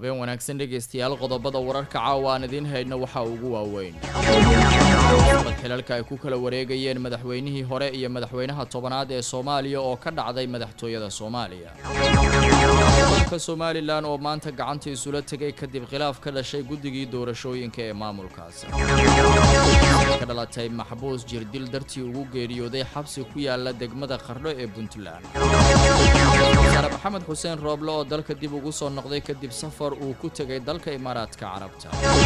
habeen wanaagsan dhegaystayaal qodobada wararka caawa aan idiin haydna waxaa ugu waaweyn mad xilalka ay ku kala wareegayeen madaxweynihii hore iyo madaxweynaha tobanaad ee soomaaliya oo ka dhacday madaxtooyada soomaaliya dalka somalilan oo maanta gacanta isula tegay kadib khilaaf ka dhashay guddigii doorashooyinka ee maamulkaasi ka dhalatay maxbuus jirdil dartii ugu geeriyooday xabsi ku yaala degmada qardho ee puntland wasaare maxamed xuseen rooble oo dalka dib ugu soo noqday kadib safar uu ku tegay dalka imaaraadka carabta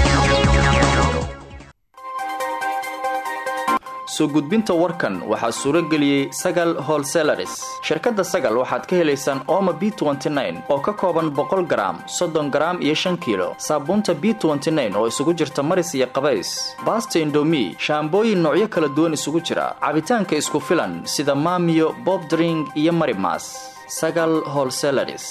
soo gudbinta warkan waxaa suuro geliyey sagal holselaris shirkadda sagal waxaad ka helaysaan ooma b oo ka kooban boqol garaam soddon garaam iyo shan kiilo saabuunta b oo isugu jirta maris iyo qabays baasta indomi shaambooyin noocyo kala duwan isugu jira cabitaanka isku filan sida maamiyo bobdring iyo marimas sagal holselaris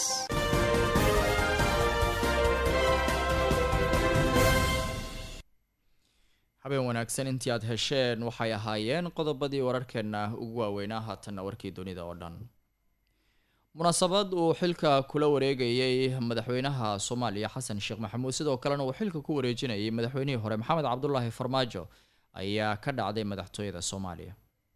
habeen wanaagsan intii aad hesheen waxay ahaayeen qodobadii wararkeenna ugu waaweynaa haatanna warkii dunida oo dhan munaasabad uu xilka kula wareegayey madaxweynaha soomaaliya xasan sheekh maxamuud sidoo kalena uu xilka ku wareejinayay madaxweynihii hore maxamed cabdulaahi farmaajo ayaa ka dhacday madaxtooyada soomaaliya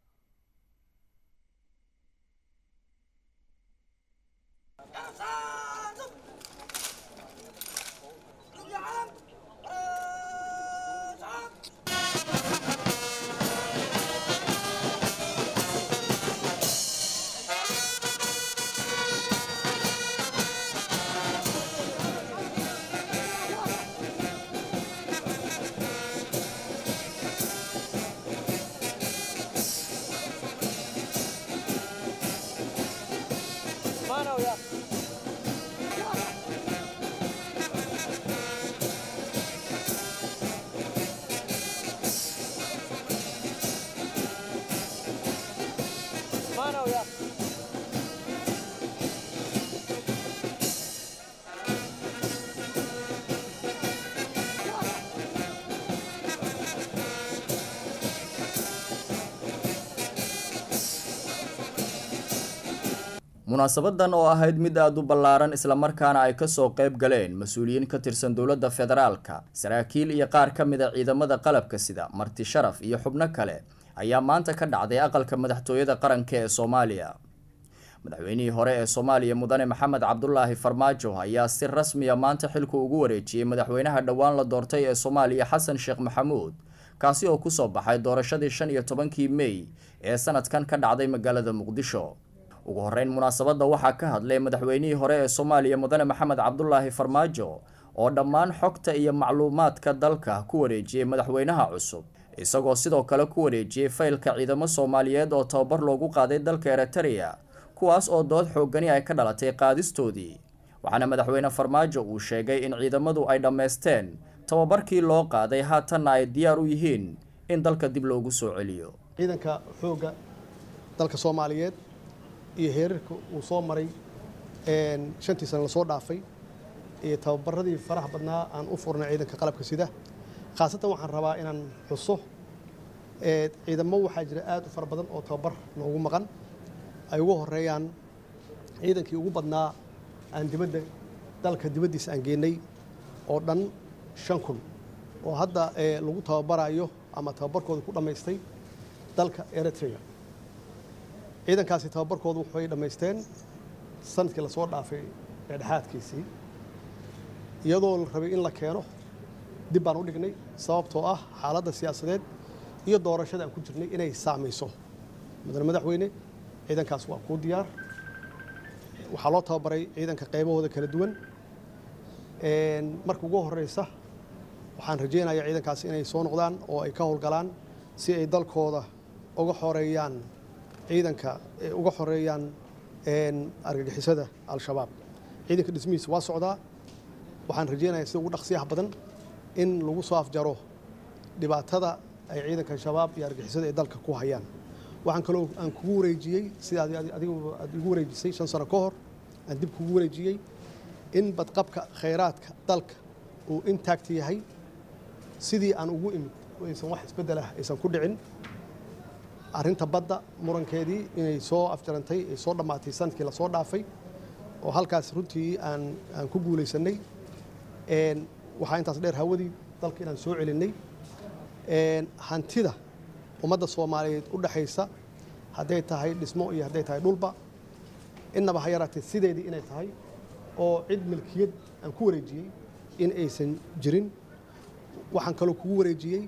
munaasabadan oo ahayd mid aada u ballaaran islamarkaana ay kasoo qayb galeen mas-uuliyiin ka tirsan dowladda federaalka saraakiil iyo qaar ka mid a ciidamada qalabka sida marti sharaf iyo xubno kale ayaa maanta ka dhacday aqalka madaxtooyada qaranka ee soomaaliya madaxweynihii hore ee soomaaliya mudane maxamed cabdulaahi farmaajo ayaa si rasmiya maanta xilku ugu wareejiyey madaxweynaha dhowaan la doortay ee soomaaliya xasan sheekh maxamuud kaasi oo kusoo baxay doorashadii shan iyo tobankii mey ee sanadkan ka dhacday magaalada muqdisho ugu horeyn munaasabadda waxaa ka hadlay madaxweynihii hore ee soomaaliya mudane maxamed cabdulaahi farmaajo oo dhammaan xogta iyo macluumaadka dalka ku wareejiyey madaxweynaha cusub isagoo sidoo kale ku wareejiyey faylka ciidamo soomaaliyeed oo tababar loogu qaaday dalka eritereya kuwaas oo dood xoogani ay ka dhalatay qaadistoodii waxaana madaxweyne farmaajo uu sheegay in ciidamadu ay dhammaysteen tababarkii loo qaaday haatanna ay diyaar u yihiin in dalka dib loogu soo celiyo ciidanka xoogga dalka soomaaliyeed iyo heerarka uu soo maray shantii sana lasoo dhaafay iyo tababaradii faraha badnaa aan u furnay ciidanka qalabka sida khaasatan waxaan rabaa inaan xuso ciidamo waxaa jira aad u fara badan oo tababar noogu maqan ay ugu horeeyaan ciidankii ugu badnaa aan dibadda dalka dibaddiisa aan geenay oo dhan shan kun oo hadda lagu tababarayo ama tababarkooda ku dhammaystay dalka eritrea ciidankaasi tababarkoodu waxay dhammaysteen sanadkii lasoo dhaafay dhexdhexaadkiisii iyadoo la rabay in la keeno dib baan u dhignay sababtoo ah xaaladda siyaasadeed iyo doorashada aan ku jirnay inay saamayso mudane madaxweyne ciidankaas waa kuu diyaar waxaa loo tababaray ciidanka qaybahooda kala duwan marka ugu horeysa waxaan rajaynayaa ciidankaas inay soo noqdaan oo ay ka howlgalaan si ay dalkooda uga xoreeyaan ciidanka uga xoreeyaan argagixisada al-shabaab ciidanka dhismihiisa waa socdaa waxaan rajaynayaa sida ugu dhaqsiyaha badan in lagu soo afjaro dhibaatada ay ciidanka shabaab iyo argagixisada ay dalka ku hayaan waxaan kaloo aan kugu wareejiyey sida adigu aad igu wareejisay shan sano ka hor aan dib kugu wareejiyey in badqabka khayraadka dalka uu intact yahay sidii aan ugu imid aysan wax isbeddel ah aysan ku dhicin arrinta badda murankeedii inay soo afjarantay ay soo dhammaatay sanadkii lasoo dhaafay oo halkaas runtii aan aan ku guulaysanay waxaa intaas dheer hawadii dalka inaan soo celinay hantida ummadda soomaaliyeed u dhexaysa hadday tahay dhismo iyo hadday tahay dhulba innaba ha yaraatee sideedii inay tahay oo cid milkiyad aan ku wareejiyey in aysan jirin waxaan kaloo kugu wareejiyey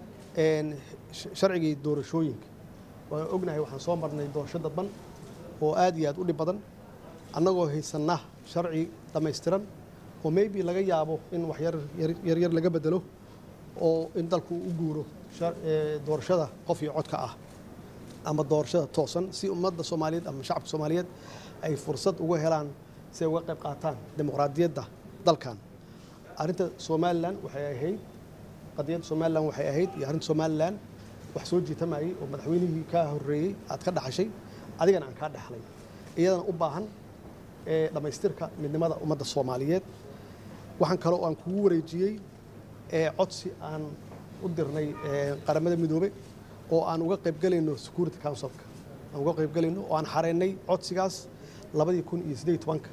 sharcigii doorashooyinka waan ognahay waxaan soo marnay doorasho dadban oo aad iyo aad u dhib badan annagoo haysanna sharci dhammaystiran oo maybe laga yaabo in wax yaryar laga bedelo oo in dalku u guuro doorashada qof iyo codka ah ama doorashada toosan si ummadda soomaaliyeed ama shacabka soomaaliyeed ay fursad uga helaan si ay uga qayb qaataan dimuqraadiyadda dalkan arrinta somalilan waxay ahayd qadiyadda somalilan waxay ahayd iyo arrinta somalilan wax soo jiitamayay oo madaxweynihii kaa horreeyey aad ka dhaxashay adigana aan kaa dhexlay iyadana u baahan dhammaystirka midnimada ummadda soomaaliyeed waxaan kaloo aan kugu wareejiyey codsi aan u dirnay qaramada midoobe oo aan uga qaybgelayno security councilka aan uga qaybgelayno oo aan xareynay codsigaas labadii kun iyo siddeed tobanka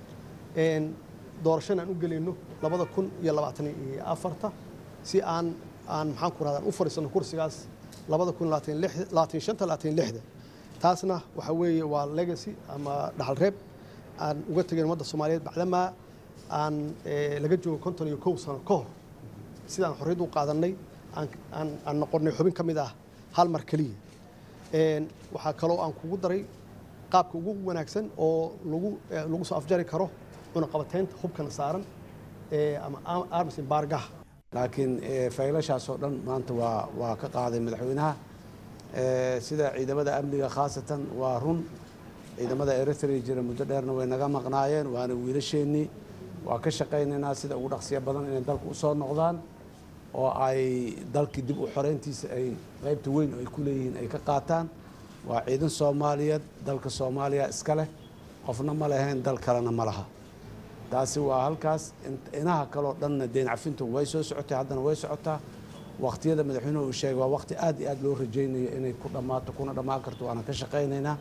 doorashana aan u gelayno labada kun iyo labaatan iyo afarta si aan aan maxaan ku rahdaa u fadhiisano kursigaas labada kun labaatan shanta labaatan lixda taasna waxa weeye waa legacy ama dhaxal reeb aan uga tegay ummadda soomaaliyeed bacdamaa aan laga joogo konton iyo kow sano ka hor sidaan xorriyad u qaadanay aan noqonnay xubin ka mid ah hal mar keliya waxaa kaloo aan kugu daray qaabka ugu wanaagsan oo lagu lagu soo afjari karo cunaqabateynta hubkana saaran ama arms embargaha laakiin faylashaas oo dhan maanta waa waa ka qaaday madaxweynaha sida ciidamada amniga khaasatan waa run ciidamada eritrea jira muddo dheerna way naga maqnaayeen waana wiilasheennii waa ka shaqaynaynaa sida ugu dhaqsiya badan inay dalka usoo noqdaan oo ay dalkii dib u xoreyntiisa ay qaybta weyn oo ay ku leeyihiin ay ka qaataan waa ciidan soomaaliyeed dalka soomaaliya iska leh qofna ma lahayn dal kalena ma laha taasi waa halkaas inaha kaleo dhanna deyn cafintu way soo socotay haddana way socotaa waqtiyada madaxweynuhu uu sheegay waa waqti aad iyo aad loo rajaynayo inay ku dhammaato kuna dhammaan karto waana ka shaqaynaynaa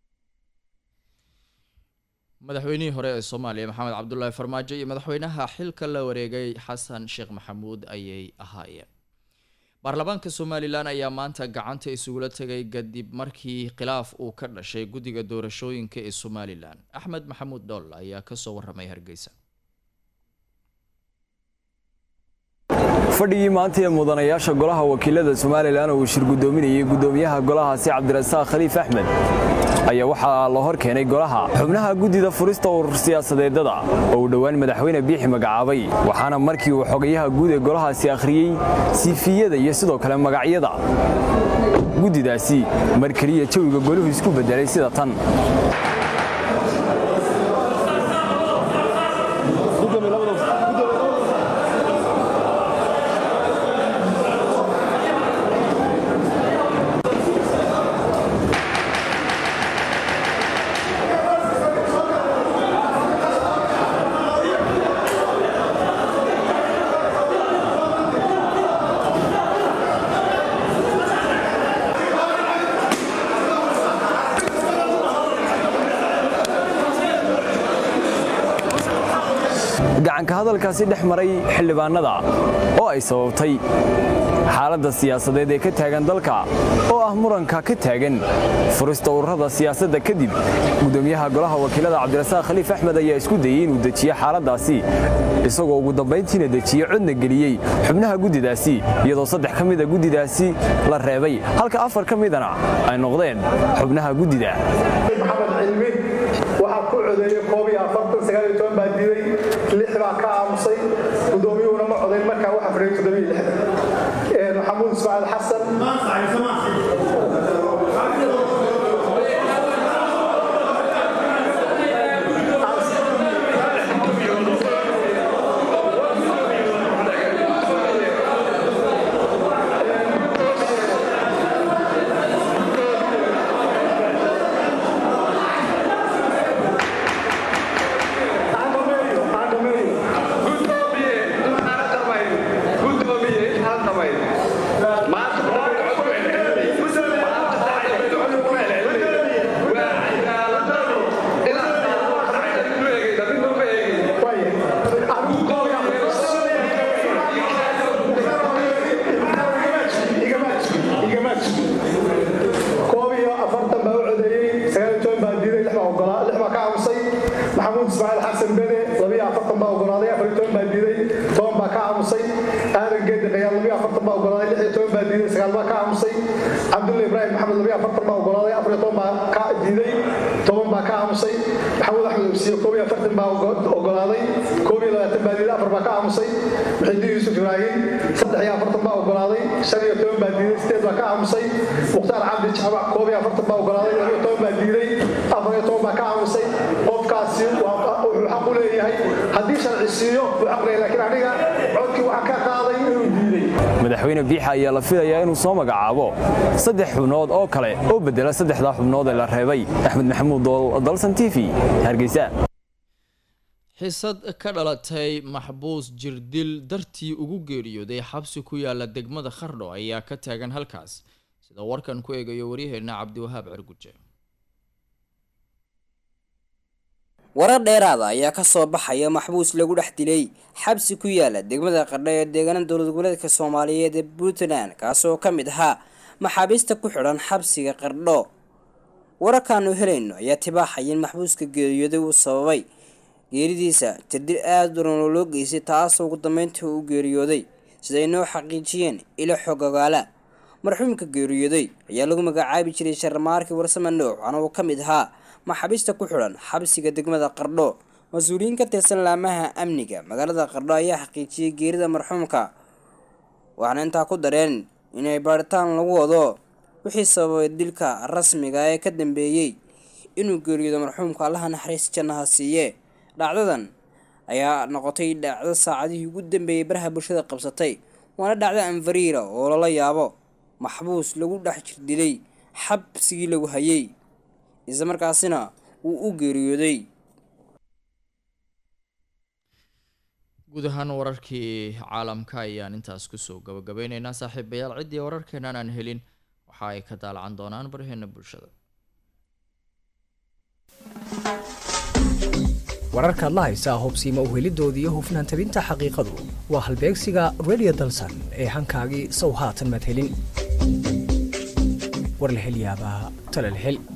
madaxweynihii hore ee soomaaliya maxamed cabdulaahi farmaajo iyo madaxweynaha xilka la wareegay xasan sheekh maxamuud ayay ahaayeen baarlamaanka somalilan ayaa maanta gacanta isugula tegay kadib markii khilaaf uu ka dhashay guddiga doorashooyinka ee somalilan axmed maxamuud dhool ayaa kasoo waramay hargeysa fadhigii maanta ee mudanayaasha golaha wakiilada somalilan oo uu shir guddoominayay guddoomiyaha golahaasi cabdirasaaq khaliif axmed ayaa waxaa la hor keenay golaha xubnaha guddida furista urur siyaasadeedada oo uu dhowaan madaxweyne biixi magacaabay waxaana markii uu xogayaha guud ee golahaasi akhriyey siifiyada iyo sidoo kale magacyada guddidaasi mar keliya jawiga goluhu isku beddelay sida tan gacanka hadalkaasi dhex maray xildhibaanada oo ay sababtay xaaladda siyaasadeed ee ka taagan dalka oo ah muranka ka taagan furista ururada siyaasadda kadib guddoomiyaha golaha wakiilada cabdirasaaq khaliif axmed ayaa isku dayey inuu dejiyo xaaladdaasi isagoo ugu dambayntiina dejiye codna geliyey xubnaha guddidaasi iyadoo saddex ka mida guddidaasi la reebay halka afar ka midana ay noqdeen xubnaha guddida waxaa ku codeeyey koob iyo afartan sagaal iyo toban baa diiday lix baa ka aamusay guddoomiyuhuna ma codayn markaa waxaa fadhiyay toddobiyo lixdan maxamuud ismaaciil xasan labiyo afartan baa ogolaaday afar iyo toban baa diiday toban baa ka aamusay aadan geedi qayaal labiyo afartan baa ogolaaday lix iyo toban baa diiday sagaal baa ka aamusay cabdulla ibraahim maxamed labiyo afartan baa ogolaaday afar iyo toban baa ka diiday toban baa ka aamusay maxamuud axmed obsiye koob iyo afartan baa ogolaaday koob iyo labaatan baa diiday afar baa ka aamusay muxidiin yuusuf ibraahim saddex iyo afartan baa ogolaaday shan iyo toban baa diiday sideed baa ka aamusay mukhtaar cabdi jaamac koob iyo afartan baa ogolaaday laba iyo toban baa diiday afar iyo toban baa ka aamusay qofkaasi wuxuu xaq u leeyahay haddii sharci siiyo wuu xaq leeyahay laakiin aniga codkii waxaa ka qaaday inuu diiday madaxweyne biixa ayaa la filayaa inuu soo magacaabo saddex xubnood oo kale oo bedela saddexdaa xubnood ee la reebay axmed maxamuud dool dalsan t v hargeysa xisad ka dhalatay maxbuus jirdil dartii ugu geeriyooday xabsi ku yaala degmada khardho ayaa ka taagan halkaas sida warkan ku eegayo waryaheena cabdiwahaab cirguje warar dheeraada ayaa ka soo baxaya maxbuus lagu dhex dilay xabsi ku yaala degmada qardho ee deegaana dowlad goboleedka soomaaliyeed ee puntland kaasoo ka mid ahaa maxaabiista ku xidhan xabsiga qardho wararkaanu helayno ayaa tibaaxaya in maxbuuska geeriyooday uu sababay geeridiisa jirdil aada daran oo loo geystay taasoo ugu dambeyntii u geeriyooday siday noo xaqiijiyeen ilo xog ogaala marxuumka geeriyooday ayaa lagu magacaabi jiray sharmaarkii warsame nooc waxaana uu ka mid ahaa maxaabiista ku xidhan xabsiga degmada qardho mas-uuliyiin ka tirsan laamaha amniga magaalada qardho ayaa xaqiijiyey geerida marxuumka waxaana intaa ku dareen inay baaritaan lagu wado wixii sababay dilka rasmiga ee ka dambeeyey inuu geeriyoodo marxuumka allaha naxariis jannaha siiye dhacdadan ayaa noqotay dhacdo saacadihii ugu dambeeyey baraha bulshada qabsatay waana dhacdo anfariira oo lala yaabo maxbuus lagu dhex jir dilay xabsigii lagu hayay isla markaasina wuu u geeriyooday guud ahaan wararkii caalamka ayaan intaas kusoo gabagabeyneynaa saaxiibayaal ciddii wararkeenan aan helin waxa ay ka daalacan doonaan baraheena bulshada wararkaad la haysaa hubsiima uhelidoodii iyo hufnaan tabinta xaqiiqadu waa halbeegsiga radio dalsan ee hankaagii sow haatan madhelin warlahelyaabaha talalhel